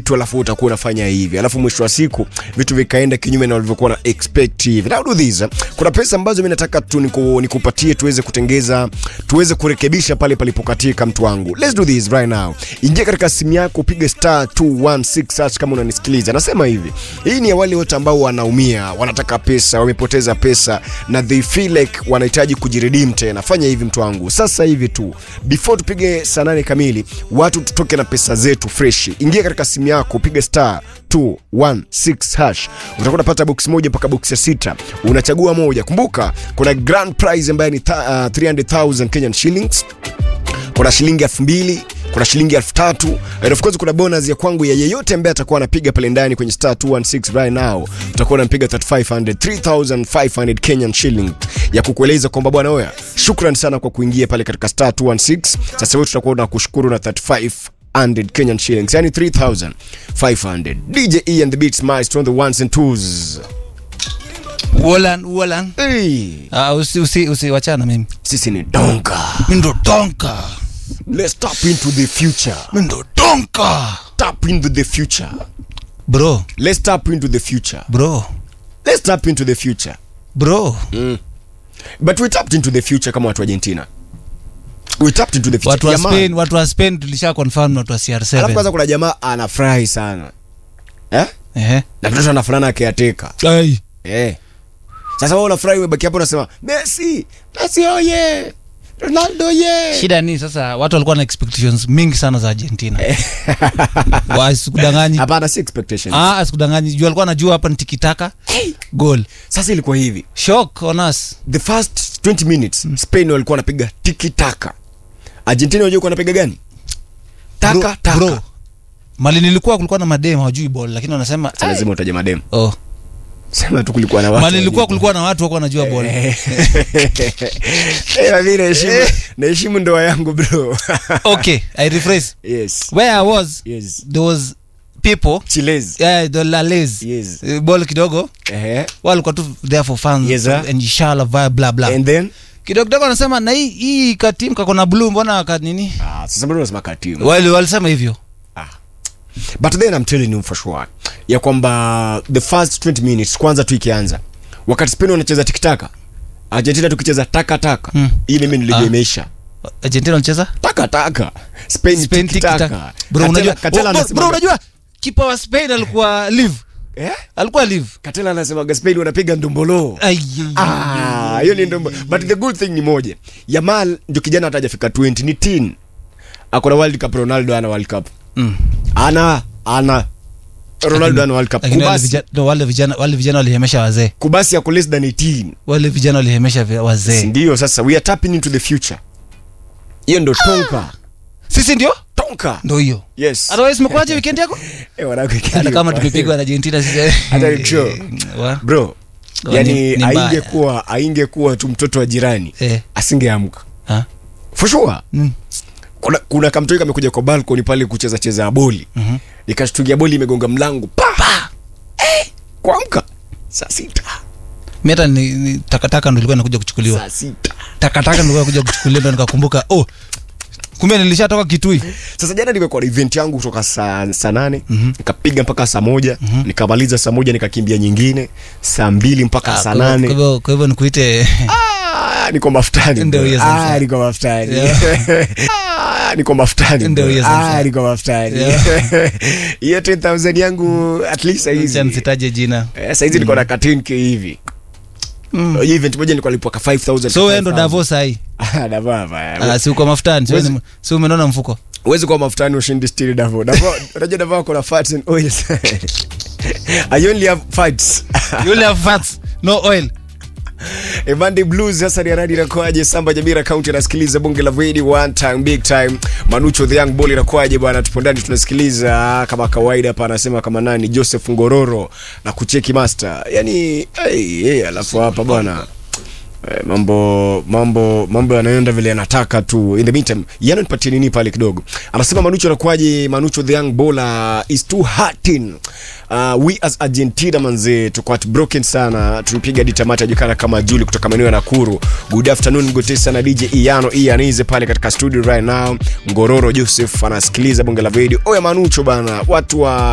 kitu alafu utakuwa unafanya hivi alafu mwisho wa siku vitu vikaenda kinyume na walivyokuwa na expect hivi now do this kuna pesa ambazo mimi nataka tu niku, nikupatie tuweze kutengeza tuweze kurekebisha pale palipokatika mtu wangu let's do this right now ingia katika simu yako upige star 216 search kama unanisikiliza nasema hivi hii ni ya wale wote ambao wanaumia wanataka pesa wamepoteza pesa na they feel like wanahitaji kujiredeem tena fanya hivi mtu wangu sasa hivi tu before tupige saa nane kamili watu tutoke na pesa zetu fresh ingia katika simu yako upige star 216 hash utakuwa unapata box moja mpaka box ya sita unachagua moja kumbuka kuna grand prize ambayo ni ta, uh, 300000 kenyan shillings kuna shilingi elfu mbili kuna shilingi elfu tatu and of course kuna bonus ya kwangu ya yeyote ambaye atakuwa anapiga pale ndani kwenye star 216 right now utakuwa unampiga 3500 3500 kenyan shilling ya kukueleza kwamba bwana oya shukran sana kwa kuingia pale katika star 216 sasa wewe tutakuwa tunakushukuru na 35 100 Kenyan shillings, yani 3500. DJ E and the Beats Maestro on the ones and twos. Wolan, Wolan. Hey, Ah, usi usi usiwachana mimi. sisi ni donka. Mimi ndo donka. Let's tap into the future. Mimi ndo donka. Tap into the future. Bro, Let's tap into the future. bro, Let's tap into the future. bro. But we tapped into the future kama watu wa Argentina. We tapped into the future. Watu wa Jamaa- Spain, watu wa Spain tulisha confirm na watu wa Alafu CR7. kwanza kuna jamaa anafurahi sana. Eh? Ehe. Na mtoto anafanana akiateka. Ai. Eh. Sasa wewe unafurahi umebaki hapo unasema Messi, Messi oye. Ronaldo ye. Shida ni sasa watu walikuwa na expectations mingi sana za Argentina. Wasikudanganyi. Hapana si expectation. Ah, asikudanganyi. Juu alikuwa anajua hapa ni tikitaka. Goal. Sasa ilikuwa hivi. Shock on us. The first 20 minutes Spain walikuwa wanapiga tiki taka. Argentina unajua walikuwa wanapiga gani? Taka Bro, taka. Bro. Mali nilikuwa kulikuwa na madem hawajui ball lakini wanasema Sasa lazima utaje madem. oh. Sema tu kulikuwa na watu. Mali nilikuwa wajui. kulikuwa na watu wako wanajua ball. Eh, mimi naheshimu naheshimu ndoa yangu bro. okay, I rephrase. Yes. Where I was, Yes. there was people Chiles. yeah, the lales Yes. Eh, ball kidogo Eh. walikuwa tu there for fans Yes, sir. and inshallah blah blah blah And then kidogo kidogo anasema na hii hii katim kako na blue mbona ka nini ah, sasa bado unasema katimu. wale walisema hivyo but then I'm telling you for sure ya kwamba the first 20 minutes kwanza tu ikianza wakati Spain wanacheza tikitaka Argentina tukicheza taka taka Hmm. hii mimi nilijua Ah. imeisha Argentina walicheza taka taka Spain, Spain tiki taka tiki-taka. bro unajua Katela oh, bro, anasema bro unajua kipa wa Spain alikuwa live eh alikuwa live Katela anasema Spain wanapiga ndombolo Ai, ah hiyo ni ndombo but the good thing ni moja Yamal ndio kijana hata hajafika 20 ni teen akona World Cup Ronaldo ana World Cup mm. ana ana Ronaldo ana World Cup Lakini wale kubasi vijana no, wale vijana wale vijana walihemesha wazee kubasi ako less than 18 wale vijana walihemesha vi- wazee ndio sasa we are tapping into the future hiyo ndo tonka sisi ndio tonka ndo hiyo yes otherwise umekuaje weekend yako Eh, wanawake hata kili kama kwa- tumepigwa na Argentina sisi Hata ni true. Wa- bro Oh, yani ni- ni mbaya. aingekuwa aingekuwa tu mtoto wa jirani eh asingeamka ha for sure mm. kuna, kuna kamtoi kamekuja kwa balkoni pale kucheza cheza boli Mhm. ikashtukia boli imegonga mlango pa eh, kuamka saa sita mimi hata ni, ni takataka ndo ilikuwa inakuja kuchukuliwa saa sita takataka ndo ilikuwa inakuja kuchukuliwa ndo nikakumbuka oh kumbe nilishatoka kitui sasa jana nimekuwa na event yangu kutoka saa, saa nane Mhm. nikapiga mpaka saa moja nikamaliza saa moja nikakimbia nyingine saa mbili mpaka Ah, saa kwa hivyo- nane kwa hivyo kwa hivyo nikuite Ah, niko mafutani Ndio bro. hiyo sasa. Ah, niko mafutani Yeah. Ah, niko mafutani Ndio bro. hiyo sasa. Ah, niko mafutani Yeah. hiyo 10000 yangu at least Acha saizi nisitaje jina Eh, saizi niko na ka 10k hivi Mm. hiyo event moja nilikuwa nalipwa ka 5000 so wewe ndo Davos sahi Ah, Davos, baya. ah, si uko mafutani si wewe ni- si umenona mfuko huwezi kuwa mafutani ushindi still Davo. Davo, unajua Davo ako na fats and oils. I only have fats. you only have fats no oil Evande Blues sasa ni radi inakuaje? Samba Jamira County anasikiliza bonge la video one time big time. Manucho the young boy inakuaje bwana? Tupo ndani tunasikiliza kama kawaida hapa anasema kama nani Joseph Ngororo na kucheki master. Yaani hey, hey, alafu hapa bwana Eh, mambo mambo mambo yanaenda vile yanataka tu in the meantime yana nipatie nini pale kidogo anasema manucho anakuaje manucho the young bowler is too hurting uh, we as argentina manze tuko at broken sana tulipiga ditamata jikana kama juli kutoka maeneo ya nakuru good afternoon gotesa na dj iano ianize pale katika studio right now ngororo joseph anasikiliza bonge la video oya manucho bana watu wa